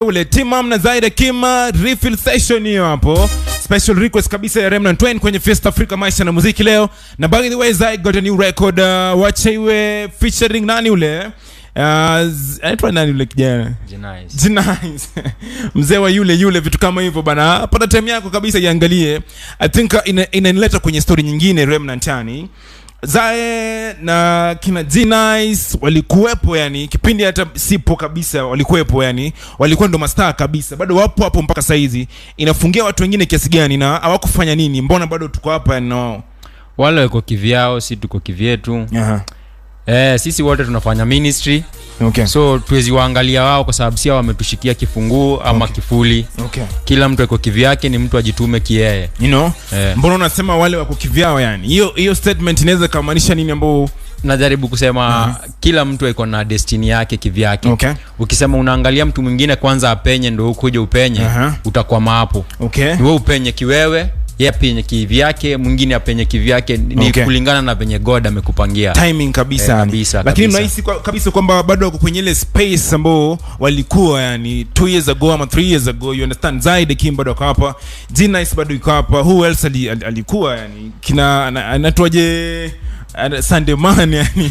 ule timam na zaida kima refill session hiyo hapo special request kabisa ya remnant Twain kwenye Fiesta Africa maisha na muziki leo na by the way Zai got a new record uh, wacha iwe featuring nani ule uh, z- anaitwa nani ule kijana Jenice. Jenice. mzee wa yule yule vitu kama hivyo bana pata time yako kabisa iangalie i think uh, ina- inanileta kwenye story nyingine remnant yani zae na kina Jenice walikuwepo yani kipindi hata sipo kabisa walikuwepo yani walikuwa ndo mastaa kabisa bado wapo hapo mpaka saizi inafungia watu wengine kiasi gani na hawakufanya nini mbona bado tuko hapa yani na wao wale wako kivyao si tuko kivyetu Aha. eh, sisi wote tunafanya ministry okay so tuwezi waangalia wao kwa sababu sia wametushikia kifunguu ama Okay. kifuli okay kila mtu ako kivyake ni mtu ajitume kieye you know eh. mbona unasema wale wako kivyao yani hiyo hiyo statement inaweza kamaanisha nini ambao najaribu kusema kila mtu iko na destini yake kivyake okay ukisema unaangalia mtu mwingine kwanza apenye ndo ukuja upenye Aha. utakwama hapo okay ni we upenye kiwewe ye apenye kivyake mwingine apenye kivyake ni Okay. kulingana na venye god amekupangia timing kabisa, Eh, yani. kabisa, lakini kabisa. unahisi kwa, kabisa kwamba bado wako kwenye ile space ambao walikuwa yani two years ago ama three years ago you understand zaid kim bado ako hapa G-Nice bado iko hapa who else ali, ali, alikuwa yani kina ana- anaitwaje ana- Sunday man yani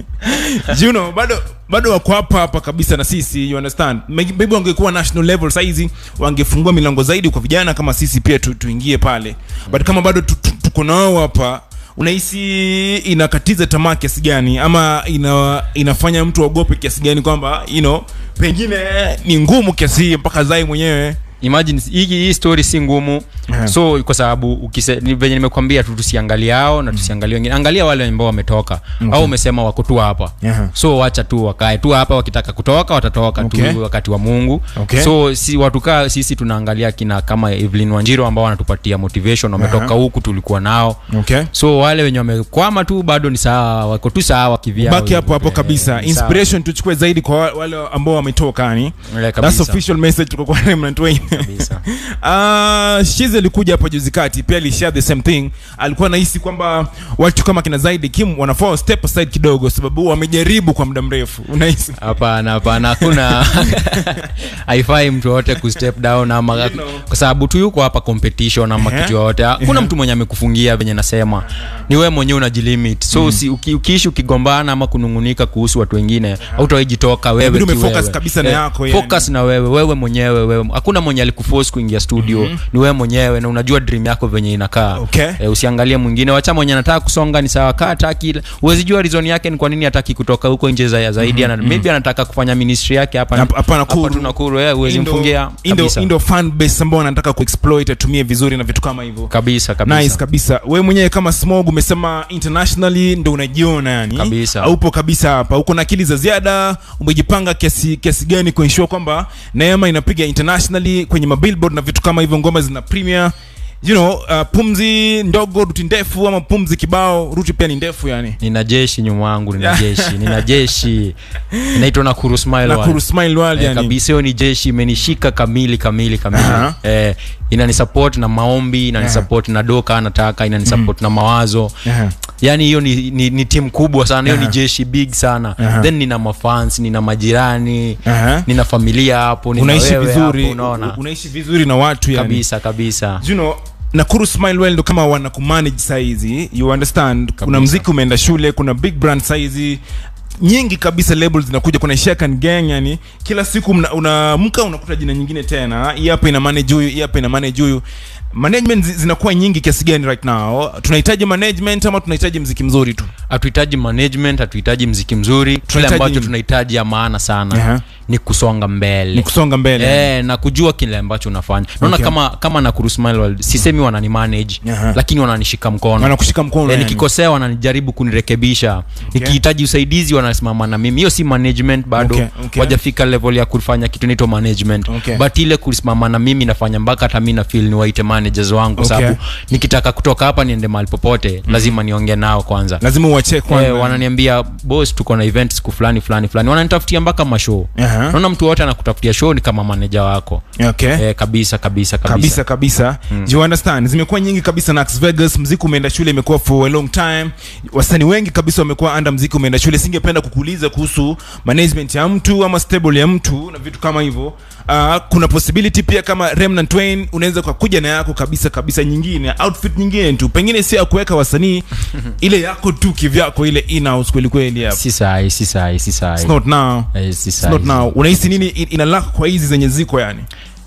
you know bado bado wako hapa hapa kabisa na sisi you understand Maybe maybe wangekuwa national level saizi wangefungua milango zaidi kwa vijana kama sisi pia tu, tuingie pale but kama bado tu- tu- tuko nao hapa unahisi inakatiza tamaa kiasi gani ama ina, inafanya mtu aogope kiasi gani kwamba you know pengine ni ngumu kiasi hii mpaka zai mwenyewe imagine hii hii story si ngumu Aha. so kwa sababu ukise, ni venye nimekwambia tu tusiangalie hao na tusiangalie wengine angalia wale ambao wametoka au umesema wako tu hapa Aha. so wacha tu wakae tu hapa wakitaka kutoka watatoka Okay. tu wakati wa mungu Okay. so si watu kaa sisi tunaangalia kina kama evelyn wanjiro ambao wanatupatia motivation wametoka Aha. huku tulikuwa nao okay so wale wenye wamekwama tu bado ni sawa wako tu sawa kivyao baki hapo hapo Eh, kabisa ni sawa. inspiration tuchukue zaidi kwa wa- wale ambao wametoka yani Eh, that's kabisa. official message kutoka kwa Remnant Wayne Kabisa. Uh, Shiz alikuja hapa juzi kati pia alishare the same thing alikuwa anahisi kwamba watu kama kina zaidi kim wanafaa step aside kidogo sababu wamejaribu kwa muda mrefu unahisi hapana hapana hakuna haifai mtu yoyote kustep down ama know. kwa sababu tu yuko hapa competition ama Ehe. kitu yoyote hakuna mtu mwenye amekufungia venye nasema ni wewe mwenyewe unajilimit so usi, uki, ukiishi ukigombana ama kunungunika kuhusu watu wengine hautawaijitoka wewe Inabidi tu umefocus wewe. kabisa na yako, yani. focus na wewe wewe mwenyewe wewe hakuna mwenye alikuforce kuingia studio ni wewe mwenyewe na unajua dream yako venye inakaa Okay. e, usiangalie mwingine wacha mwenye anataka kusonga ni sawa kaa hataki huwezi jua reason yake ni kwa nini hataki kutoka huko nje za zaidi ana maybe anataka kufanya ministry yake hapa Hapa- hapa Nakuru. hapa tu Nakuru eh huwezi Indo- mfungia Indo- kabisa Indo fan base ambao wanataka kuexploit atumie vizuri na vitu kama hivyo kabisa kabisa nice kabisa we mwenyewe kama smog umesema internationally ndo unajiona yani Kabisa. aupo kabisa hapa uko na akili za ziada umejipanga kiasi kiasi gani kuensure kwamba neema inapiga internationally kwenye mabillboard na vitu kama hivyo ngoma zina premier you know uh, pumzi ndogo ruti ndefu ama pumzi kibao ruti pia ni ndefu yani nina jeshi nyuma yangu nina jeshi nina jeshi inaitwa Nakuru Smile na World. kuru smile world Eh, yani kabisa hiyo ni jeshi imenishika kamili kamili kamili Aha. eh, inanisupport na maombi inanisupport na doka anataka inanisupport na mawazo Aha. yani hiyo ni, ni, ni timu kubwa sana hiyo ni Aha. jeshi big sana Aha. then nina mafans nina majirani Aha. nina familia hapo nina unaishi wewe vizuri hapo, unaona unaishi vizuri na watu yani kabisa kabisa you know nakuru smilewell ndo kama wana kumanage saizi you understand kuna Kabisa. mziki umeenda shule kuna big brand saizi nyingi kabisa labels zinakuja kuna shakan gang yani kila siku mna- unaamka unakuta jina nyingine tena hii hapa ina manage huyu hii hapa ina manage huyu management zi- zinakuwa nyingi kiasi gani right now tunahitaji management ama tunahitaji mziki mzuri tu hatuhitaji management hatuhitaji mziki mzuri kile Tunahitaji ambacho nini? tunahitaji ya maana sana Aha. ni kusonga mbele ni kusonga mbele Eh, na kujua kile ambacho unafanya naona Okay. kama kama Nakuru Smile World sisemi wanani manage Aha. lakini wananishika mkono wanakushika mkono Eh, yani. nikikosea wananijaribu kunirekebisha nikihitaji usaidizi wanasimama na mimi hiyo si management bado Okay, okay. wajafika level ya kufanya kitu naitwa management Okay. but ile kusimama na mimi nafanya mpaka hata mi na feel ni waite managers wangu kwa Okay. sababu nikitaka kutoka hapa niende mahali popote lazima niongee nao kwanza lazima uwache kwanza Eh, wananiambia boss tuko na event siku fulani fulani fulani wananitafutia mpaka mashow Aha. naona mtu wote anakutafutia show ni kama maneja wako okay eh, kabisa kabisa kabisa, kabisa kabisa mm. you understand zimekuwa nyingi kabisa na Las Vegas mziki umeenda shule imekuwa for a long time wasanii wengi kabisa wamekuwa under mziki umeenda shule singependa ningependa kukuuliza kuhusu management ya mtu ama stable ya mtu na vitu kama hivyo uh, kuna possibility pia kama remnant Twain unaweza kwa kuja na yako kabisa kabisa nyingine outfit nyingine tu pengine sio ya kuweka wasanii ile yako tu kivyako ile in-house kweli kweli hapa si sahi si sahi si sahi it's not now Eh, si it's sahi. not now unahisi nini in- ina lack kwa hizi zenye ziko yani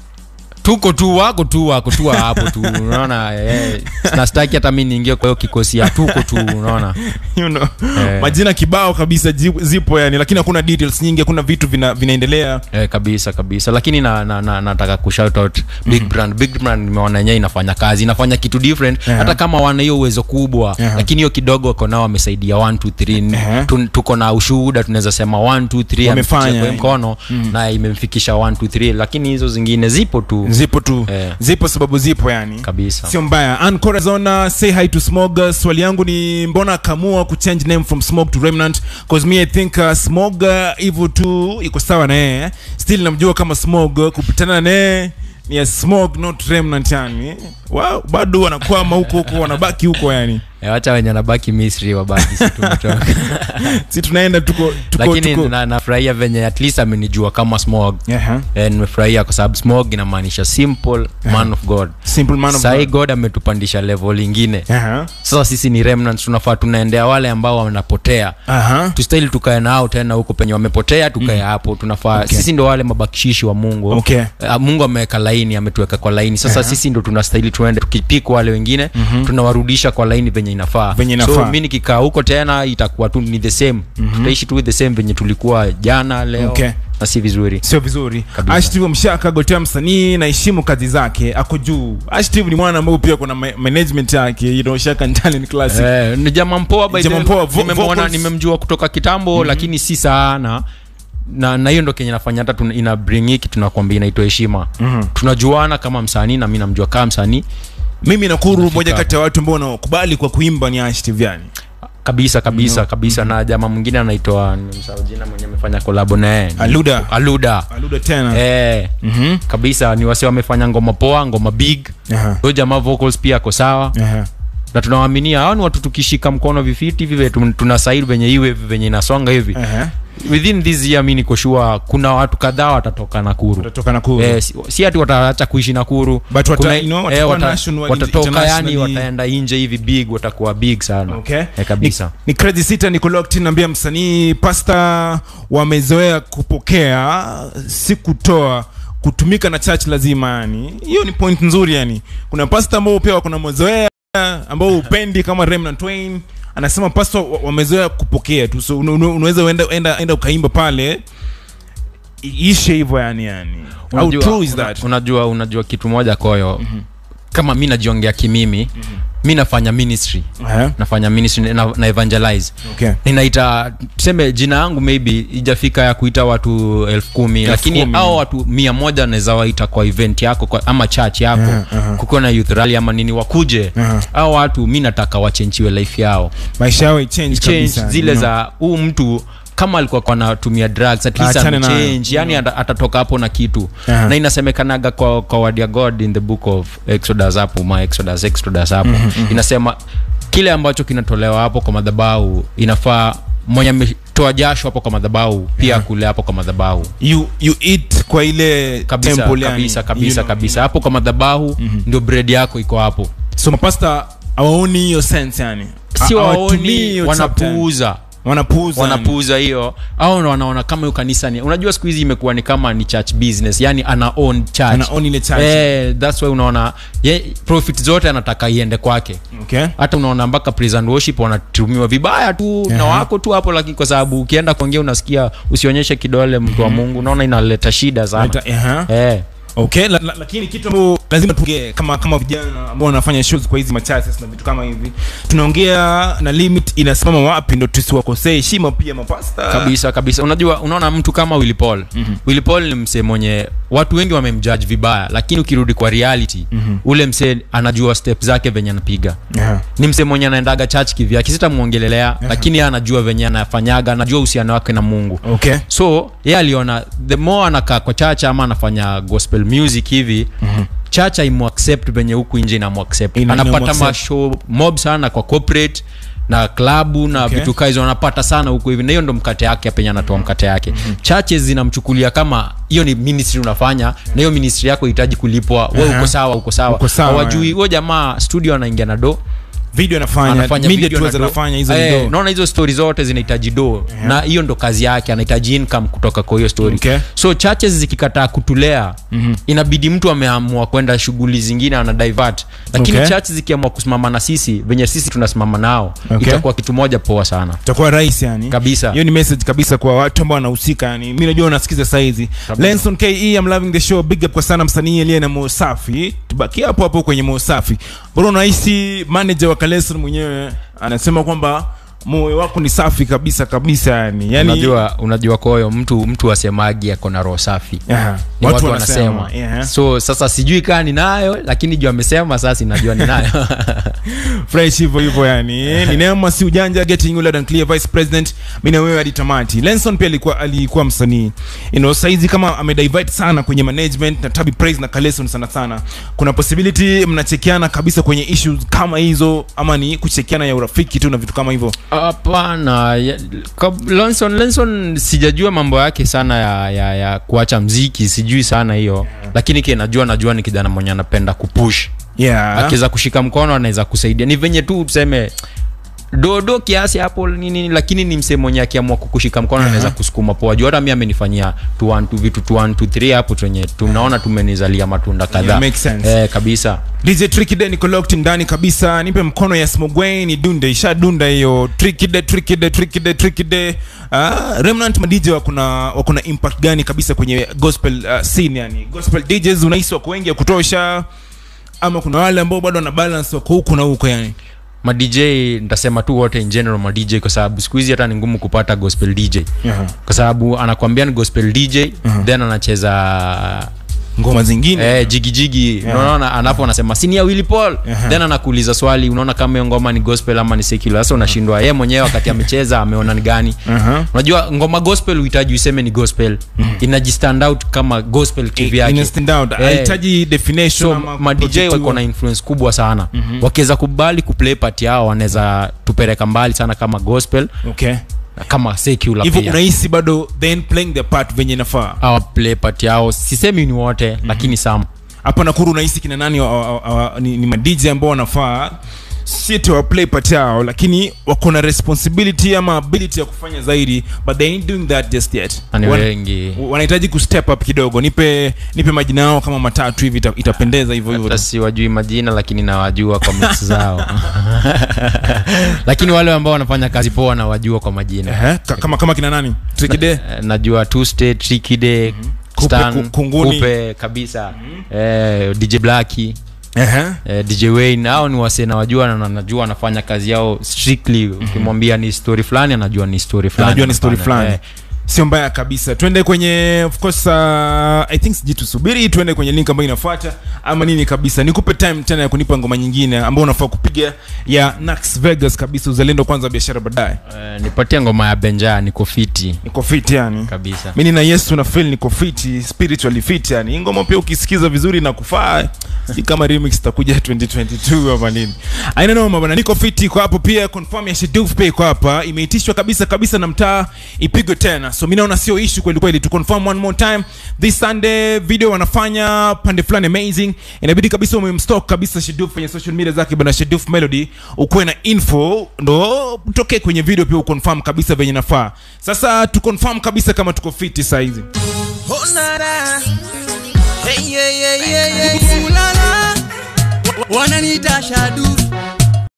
tuko tu wako tu wako tu wa hapo tu unaona eh, nastaki hata mi niingie kwa hiyo kikosi ya tuko tu unaona you know Eh. majina kibao kabisa ji- zipo yani lakini hakuna details nyingi hakuna vitu vina, vinaendelea eh, kabisa kabisa lakini na, na, na, nataka kushout out big brand big brand nimeona yenyewe inafanya kazi inafanya kitu different Yeah. hata kama wana hiyo uwezo kubwa Yeah. lakini hiyo kidogo wako nao wamesaidia 1 2 3 Yeah. Tu- tuko na ushuhuda tunaweza sema 1 2 3 Wamefanya, amefikisha kwa yani. mkono na imemfikisha 1 2 3 lakini hizo zingine zipo tu zipo tu Eh. zipo sababu zipo yani kabisa sio mbaya Ann Corazona say hi to smog Uh, swali yangu ni mbona kamua kuchange name from smog to remnant cause me i think uh, smog uh, hivyo tu iko sawa na yeye still namjua kama smog uh, kupitana na yeye ni ya smog not remnant yani wow, bado wanakwama huko huko wanabaki huko yani Eh, wacha wenye nabaki misri wabaki si tumetoka si tunaenda tuko tuko lakini tuko na- nafurahia venye at least amenijua kama smog Aha. Eh, nimefurahia kwa sababu smog inamaanisha simple man of god simple man of sahii God. god ametupandisha level ingine Aha. sasa sisi ni remnants tunafaa tunaendea wale ambao wanapotea Aha. tustahili tukae nao tena huko penye wamepotea tukae hapo tunafaa Okay. sisi ndo wale mabakishishi wa mungu Okay. Eh, mungu ameweka laini ametuweka kwa laini sasa sisi ndo tunastahili tuende tukipika wale wengine tunawarudisha kwa laini venye inafaa Venye so inafaa. mi nikikaa huko tena itakuwa tu ni the same tutaishi tu the same venye tulikuwa jana leo Okay. na si vizuri sio vizuri Kabisa. ashtiv mshaka gotea msanii naheshimu kazi zake ako juu ashtiv ni mwana ambao pia kuna ma- management yake you know, shaka and talent classic Eh, ni jamaa mpoa by the Jamaa way. mpoa, vo- Nimemwona- vocals- nimemjua kutoka kitambo lakini si sana na na hiyo ndo kenye nafanya hata tuna- ina bring hiki tunakwambia inaitwa heshima tunajuana kama msanii na mi namjua kama msanii mimi nakuru Unafika moja hapo. kati ya watu ambao wanaokubali kwa kuimba ni ashtiv yani kabisa kabisa kabisa na jamaa mwingine anaitwa nimsahau jina mwenye amefanya kolabo naye Aluda. aluda aluda tena eh, Mhm. kabisa ni wase wamefanya ngoma poa ngoma big Aha. huyo jamaa vocals pia ako sawa Aha. na tunawaaminia hao ni watu tukishika mkono vifiti hivi tun- tuna saidi venye iwe venye inasonga hivi Aha. within this year mi niko sure kuna watu kadhaa watatoka nakuru utatoka nakuru Eh, si, si ati wataacha kuishi nakuru But wata- Kuna- you know, eh, watakuwa wata- national, watatoka yani internationally. wataenda nje hivi big watakuwa big sana okay eh, kabisa ni, ni crazy sita niko locked in naambia msanii pasta wamezoea kupokea si kutoa kutumika na church lazima yani hiyo ni point nzuri yani kuna pasta ambao pia wako na mazoea ambao upendi kama Remnant Twain anasema pasta wa- wamezoea kupokea tu so una- una- unaweza enda, enda, enda ukaimba pale i- ishe hivyo yani yani how Unajua- true is una- that unajua unajua kitu moja koyo kama mi najiongea kimimi mi nafanya ministry Aha, nafanya ministry na, na evangelize okay ninaita tuseme jina yangu maybe ijafika ya kuita watu elfu kumi Elfu lakini kumi. au watu mia moja naweza waita kwa event yako kwa, ama church yako Aha, aha. kukiwa na youth rally ama nini wakuje Aha. au watu mi nataka wachenchiwe life yao maisha yao change change kabisa zile you know. za huu mtu kama alikuwa kwa anatumia drugs at least Achane nayo. amechange yani ata- atatoka hapo na kitu Aha. na inasemekanaga kwa, kwa word ya god in the book of exodus hapo ma exodus exodus hapo inasema kile ambacho kinatolewa hapo kwa madhabahu inafaa mwenye ametoa jasho hapo kwa madhabahu pia kule hapo kwa madhabahu you you eat kwa ile kabisa temple yani, kabisa you kabisa know, kabisa hapo kwa madhabahu ndio bread yako iko hapo so mapasta hawaoni hiyo sense yani si Ha- hawatumii waoni hiyo chapter yani. wanapuuza wanapuuza yani. wanapuuza hiyo au ndo wanaona kama hiyo kanisa ni unajua siku hizi imekuwa ni kama ni church business yani ana own church Ana own ile church. eh, that's why unaona ye, profit zote anataka iende kwake okay hata unaona mpaka praise and worship wanatumiwa vibaya tu na Aha. wako tu hapo lakini kwa sababu ukienda kuongea unasikia usionyeshe kidole mtu wa mungu unaona inaleta shida sana Leta- aha. eh. okay la, la, lakini kitu ambao lazima tuongee kama kama vijana ambao wanafanya shows kwa hizi machurches na vitu kama hivi tunaongea na limit inasimama wapi ndo tusiwakosee heshima pia mapasta kabisa kabisa unajua unaona mtu kama Willy Paul mm-hmm. Willy Paul ni msee mwenye watu wengi wamemjudge vibaya lakini ukirudi kwa reality mm-hmm. ule msee anajua step zake venye anapiga Aha. ni msee mwenye anaendaga church kivyake sitamwongelelea lakini yeye anajua venye anafanyaga anajua uhusiano wake na mungu okay so ye aliona the more anakaa kwa church ama anafanya gospel music hivi mm-hmm church aimuaccept venye huku nje inamuaccept Ina- anapata inamuaccept. mashow mob sana kwa corporate na klabu na Okay. vitu kaa hizo anapata sana huko hivi na hiyo ndo mkate yake penye anatoa mkate yake mm-hmm. churches zinamchukulia kama hiyo ni ministry unafanya na hiyo ministry yako hitaji kulipwa we Aha. uko sawa uko sawa Uko sawa, hawajui huyo jamaa studio anaingia na do video anafanya anafanya media video tours na do. anafanya hizo Eh, ndo naona hizo stori zote zinahitaji do na hiyo ndo kazi yake anahitaji income kutoka kwa hiyo story Okay. so churches zikikataa kutulea mm-hmm. inabidi mtu ameamua kwenda shughuli zingine ana divert lakini Okay. church zikiamua kusimama na sisi venye sisi tunasimama nao Okay. itakuwa kitu moja poa sana itakuwa rahisi yani Kabisa. hiyo ni message kabisa kwa watu ambao wanahusika yani mi najua unasikiza saizi lenson ke I'm loving the show big up kwa sana msanii aliye na mosafi tubakia hapo hapo kwenye mosafi bora unahisi manager wa kaleson mwenyewe anasema kwamba moyo wako ni safi kabisa kabisa yani yani unajua unajua koyo mtu mtu asemagi ako na roho safi Aha. Ni watu, wanasema yeah. so sasa sijui kaa ninayo lakini juu amesema sasa inajua ninayo fresh hivyo hivyo yani ni neema si ujanja getting you loud and clear vice president mi na wewe hadi tamati lenson pia alikuwa alikuwa msanii you know saizi kama amedivert sana kwenye management na tabi praise na kaleson sana sana kuna possibility mnachekiana kabisa kwenye issues kama hizo ama ni kuchekiana ya urafiki tu na vitu kama hivyo hapana ya- kab- Lenson, Lenson sijajua mambo yake sana ya, ya, ya kuacha mziki sijui sana hiyo lakini ke najua najua ni kijana mwenye anapenda kupush yeah akiweza kushika mkono anaweza kusaidia ni venye tu useme dodo kiasi hapo nini lakini ni msee mwenye akiamua kukushika mkono anaweza kusukuma poa juu hata mi amenifanyia tu one, tu vitu tu one, tu three hapo tenye tunaona tumenizalia matunda kadhaa Yeah, makes sense. eh, kabisa DJ Trickide niko locked ndani kabisa. Nipe mkono ya Smogwain ni dunde isha dunda hiyo. Trickide Trickide Trickide Trickide. Ah, Remnant ma DJ wako na wako na impact gani kabisa kwenye gospel uh, scene yani. Gospel DJs unahisi wako wengi ya kutosha ama kuna wale ambao bado wana balance wako huku na huko yani. madj nitasema tu wote in general madj kwa sababu siku hizi hata ni ngumu kupata gospel dj Yeah. kwa sababu anakwambia ni gospel dj then anacheza Ngoma zingine. eh, jigijigi yeah. unaona anapo anasema sinia willy paul Aha. then anakuuliza swali unaona kama hiyo ngoma ni gospel ama ni secular sasa unashindwa yeye mwenyewe wakati amecheza ameona ni gani Aha. unajua ngoma gospel uhitaji useme ni gospel inajistand out kama gospel kivyake Ina stand out. Eh. Hahitaji definition so ama madj project wako na influence kubwa sana mm-hmm. wakiweza kubali kuplay part yao wanaweza tupeleka mbali sana kama gospel Okay. na kama secular Hivyo pia unahisi bado then playing the part venye inafaa. Hawa play part yao sisemi ni wote mm-hmm. lakini some hapa nakuru unahisi kina nani wa, wa, wa, wa, ni, ni madj ambao wanafaa si eti wa play part yao lakini wako na responsibility ama ability ya kufanya zaidi but they ain't doing that just yet Na ni Wan- wengi wanahitaji kustep up kidogo nipe nipe majina yao kama matatu hivi ita, itapendeza hivyo hivyo hata siwajui majina lakini nawajua kwa mix zao lakini wale ambao wanafanya kazi poa nawajua kwa majina Ehe, ka- kama kama kina nani trikide Eh, najua tuesday trikide Kupe, Stan, ku- Kunguni. kupe kabisa eh, dj blaki Ehe. eh, dj wayne hao ni wase nawajua na najua wanafanya kazi yao strictly ukimwambia ni story fulani anajua ni story fulani anajua ni story anafanya. fulani Eh, sio mbaya kabisa twende kwenye of course uh, i think siji tusubiri twende kwenye link ambayo inafuata ama nini kabisa nikupe time tena ya kunipa ngoma nyingine ambao unafaa kupiga ya nax vegas kabisa uzalendo kwanza biashara baadaye eh, nipatie ngoma ya benja niko fiti niko fit yani kabisa mi nina yesu na feel niko fiti spiritually fit yani Hii ngoma pia ukisikiza vizuri na kufaa si kama remix itakuja 2022 ama nini aina noma bana niko fiti kwa hapo pia confirm ya Sheduf pay kwa hapa imeitishwa kabisa kabisa na mtaa ipigwe tena so mi naona sio issue kweli kweli tu confirm one more time this sunday video wanafanya pande fulani amazing inabidi kabisa umemstock kabisa Sheduf kwenye social media zake bana Sheduf melody ukuwe na info ndo utokee kwenye video pia uconfirm kabisa venye nafaa sasa tu confirm kabisa kama tuko fiti saa hizi Oh, nada. Hey, yeah, yeah, yeah, yeah. Ooh, la, la. Wananiita Shadu